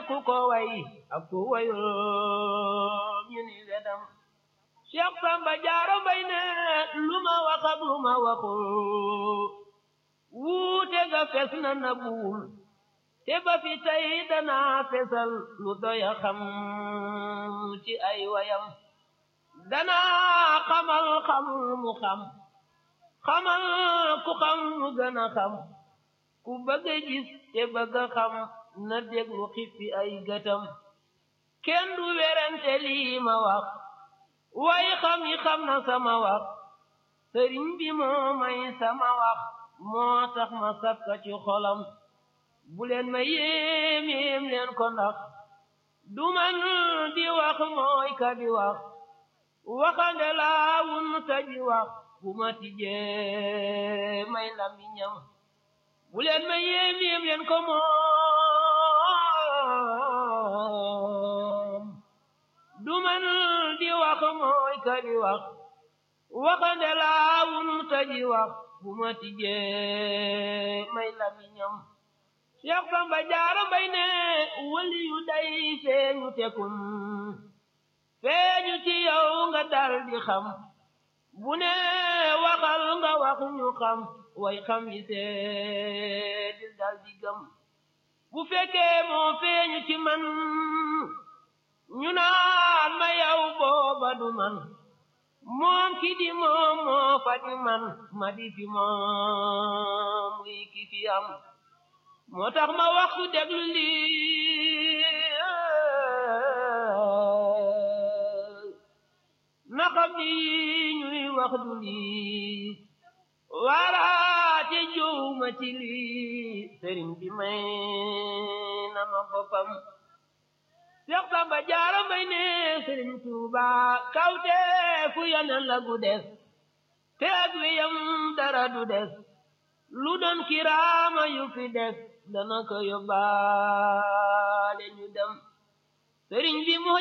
ku ko way ak ku wayul ñu ni wedam Cheikh Samba Jaara Mbay ne lu ma wax ak lu ma waxul wuute ga fes na na buul te ba fi tey danaa fesal lu doya xam ci ay wayam danaa xamal xam mu xam xamal ku xam mu gën a xam ku bëgg a gis te bëgg a xam na déglu xippi ay gëtam kenn du werante lii ma wax way xam yi xam na sama wax sëriñ bi moo may sama wax moo tax ma sakka ci xolam bu leen ma yéem yéem leen ko ndax du man di wax mooy ka di wax waxande laa wun ta di wax bu ma tijjee may lamiñam bu leen ma yéem yéem leen ko moom du man di wax mooy ka di wax waxande laa wun ta di wax bu ma tijjee may lamiñam Cheikh Samba Jaara Mbay ne wali yu day feeñu tekun feeñu ci yow nga dal di xam bu ne waxal nga wax ñu xam way xam yi seedi dal di gëm bu fekkee moo feeñu ci man ñu naan ma yow booba du man moom ki di moom moo fa di man ma di fi moom muy ki fi am moo tax ma wax ku déglu lii na xam ni ñuy wax du lii waaraate jowma ci lii sëriñ bi may na ma boppam Seex Samba Jaara Mbay ne sëriñ Tuuba kawte fu yonen la gu des te ak wiyam dara du des lu doon kiraama yu fi des dana ko yóbbaale ñu dem sëriñ bi mu